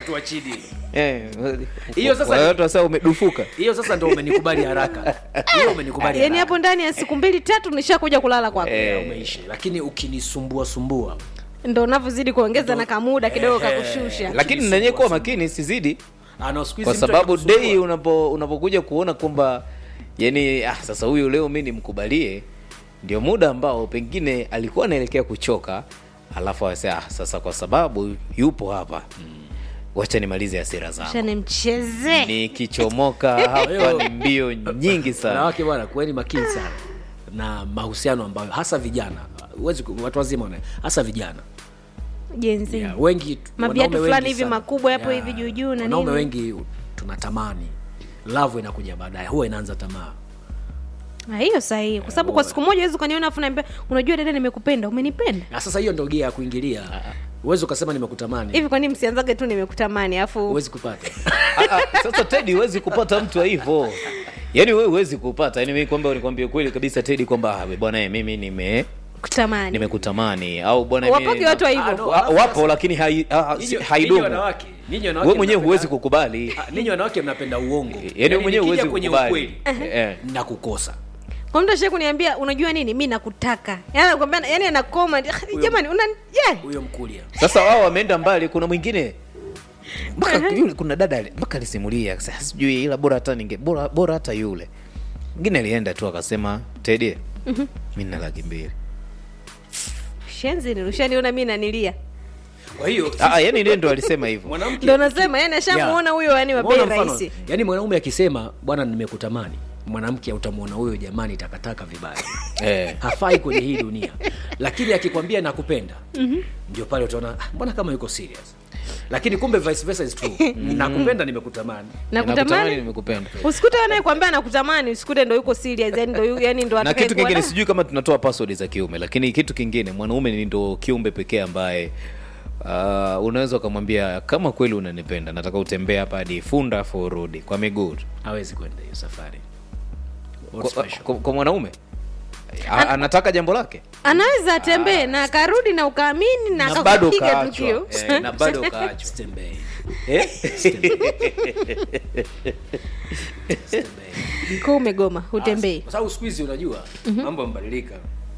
mtu wa chini Eh, Hiyo sasa wale ni- watu wasa umedufuka hiyo sasa ndo umenikubali haraka hiyo umenikubali yaani haraka. hapo ndani ya siku mbili tatu nishakuja kulala kwako Eh. umeishi lakini ukinisumbua sumbua ndo unavyozidi kuongeza na kamuda kidogo kakushusha lakini nanyewe kuwa makini sizidi Ah, no, siku hizi kwa mtu sababu akikusumbua- dei unapo unapokuja kuona kwamba yani ah, sasa huyu leo mi nimkubalie ndio muda ambao pengine alikuwa anaelekea kuchoka alafu awase ah, sasa kwa sababu yupo hapa wacha nimalize hasira zangu shane mcheze nikichomoka hapa ni mbio nyingi sana wanawake bwana kuweni makini sana na mahusiano ambayo hasa vijana huwezi ku- watu wazima wana hasa vijana jenzi yeah, wengi tu- Maviatu wanaume fulani wengi hivi sana. makubwa hapo hivi juu juu na wanaume nini. wengi tunatamani love inakuja baadaye huwa inaanza tamaa Ah, hiyo sahihi kwa sababu kwa siku moja wezi ukaniona afu naambia unajua dada nimekupenda umenipenda na sasa hiyo ndo gia ya kuingilia huwezi ukasema nimekutamani hivi kwani msianzage tu nimekutamani afu huwezi kupata Ah, ah, sasa tedi huwezi kupata mtu wa hivyo yaani wewe huwezi kupata yani mimi kwamba nikwambie kweli kabisa tedi kwamba ah, bwana eh, mimi nime kutamani nimekutamani au bwana Wapoke mimi- watu wa Ah, hivyo no. Wa- wapo lakini hai- ah, ah, si- Ninyi- ninyi haidumu wanawake ninyi wanawake wewe mwenyewe mnapenda- huwezi kukubali Ah, ninyi wanawake mnapenda uongo yaani wewe mwenyewe nikija huwezi kwenye kukubali ukweli Eh. na kukosa kwa mtu ashie kuniambia unajua nini mi nakutaka yani anakwambia yani anakoma jamani una yeah. huyo mkulia sasa wao wameenda mbali kuna mwingine mpaka yule kuna dada ali- mpaka alisimulia sasa sijui ila bora hata ninge bora bora hata yule mwingine alienda tu akasema tedi mi nina laki mbili shenzi nirushaniona mi nanilia kwa hiyo Ah, ah, yani ndiye ndo alisema hivyo mwanamke ndo nasema yani ashamuona huyo yani wa bei Umeona mfano? rahisi yaani mwanaume akisema bwana nimekutamani mwanamke utamwona huyo jamani takataka vibaya eh. hafai kwenye hii dunia lakini akikwambia nakupenda ndio pale utaona "Ah, mbona kama yuko serious lakini kumbe vice versa is true nakupenda nimekutamani Nakutamani, nakutamani nimekupenda usikute anayekwambia nakutamani usikute ndo yuko serious yani ndo yu- yani ndo na kitu atakayekuwa kingine na- sijui kama tunatoa password za kiume lakini kitu kingine mwanaume ni ndo kiumbe pekee ambaye uh, unaweza ukamwambia kama kweli unanipenda nataka utembee hapa hadi funda afu urudi kwa miguu tu. hawezi kwenda hiyo safari What's kwa, special? kwa, kwa mwanaume A, anataka jambo lake anaweza atembee na akarudi na ukaamini na na bado akakupiga kaachwa tukio eh, na bado kaachwa Stembei. eh? Stembei. ko umegoma hutembei kwa sababu siku hizi unajua mambo yamebadilika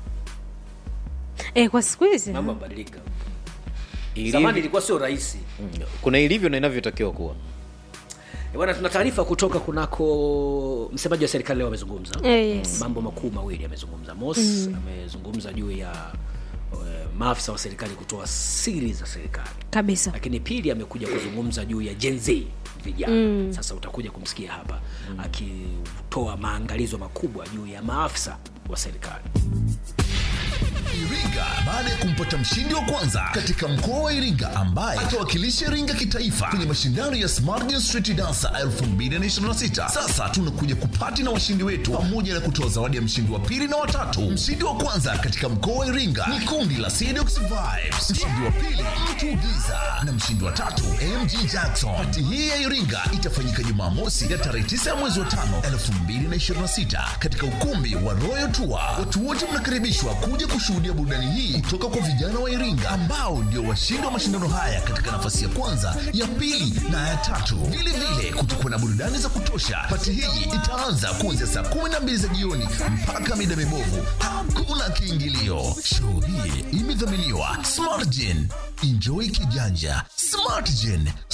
eh, kwa siku hizi mambo yamebadilika Ilivyo- zamani ilikuwa sio rahisi kuna ilivyo na inavyotakiwa kuwa Eh, bwana tuna taarifa kutoka kunako msemaji wa serikali leo amezungumza Eh, yes. mambo makuu mawili amezungumza mos amezungumza juu ya uh, maafisa wa serikali kutoa siri za serikali kabisa lakini pili amekuja kuzungumza juu ya Gen Z vijana mm. sasa utakuja kumsikia hapa mm. akitoa maangalizo makubwa juu ya maafisa wa serikali Iringa baada ya kumpata mshindi wa kwanza katika mkoa wa Iringa ambaye atawakilisha Iringa kitaifa kwenye mashindano ya Smart Dance Street Dancer 2026. Sasa tunakuja kupati na washindi wetu pamoja na kutoa zawadi ya mshindi wa pili na watatu. Mshindi wa kwanza katika mkoa wa Iringa ni kundi la Sedox Vibes, mshindi wa pili Mtu Giza na mshindi wa tatu MG Jackson. Pati hii ya Iringa itafanyika Jumamosi ya tarehe 9 ya mwezi wa 5 2026 katika ukumbi wa Royal Tour. Watu wote mnakaribishwa kuja kushuhudia burudani hii kutoka kwa vijana wa Iringa ambao ndio washindi wa mashindano haya katika nafasi ya kwanza, ya pili na ya tatu. Vile vile kutakuwa na burudani za kutosha. Pati hii itaanza kuanzia saa 12 za jioni mpaka mida mibovu. Hakuna kiingilio. Show hii imedhaminiwa Smartgen. Enjoy kijanja. Smartgen